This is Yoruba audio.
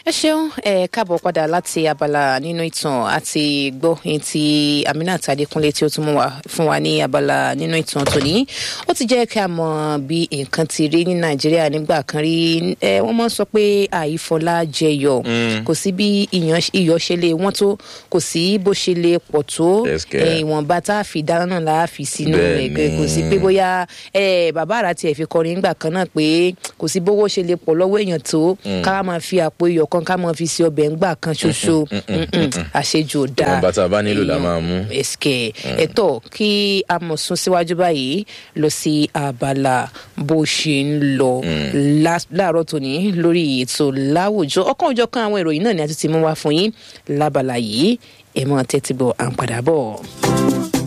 ẹ ṣeun ẹ káàbọ̀ padà láti abala nínú ìtàn àti gbọ́ ẹni tí Aminat Adékúnlé tí ó tún mú wa fún wa ní abala nínú ìtàn tòní ó ti jẹ́ kí a mọ bí nǹkan ti rí ní Nàìjíríà nígbà kan rí ẹ wọ́n máa ń sọ pé àìfọlá jẹyọ kò sí bí iyọ̀ ṣe lè wọ́n tó kò sí bó ṣe lè pọ̀ tó ìwọ̀nba tá a fi dáná náà la fi sínú rẹ̀ kò sí pé bóyá bàbá àrà tiẹ̀ fi kọrin nígbà kan náà pé kò sí bówó ṣe lè pọ̀ lọ́wọ́ èèyàn tó ká máa fi àpò iyọ̀ kan ká máa fi sí ọbẹ̀ ńgbà kan ṣoṣo àṣejù ò dáa ìwọ̀nba tá a bá nílò la máa mú. ẹ̀sìkẹ̀ ẹ̀tọ́ kí a mọ̀ sún síwájú báyìí lọ sí abala bó ṣe ń lọ láàárọ̀ tòní lórí ètò láwùjọ ọ̀kan òjọ̀ kan àwọn ìròyìn náà ni a ti ti mú wá fún yín lábala yìí ẹ̀ mọ́ tẹ́tí bọ̀ à ń padà bọ̀.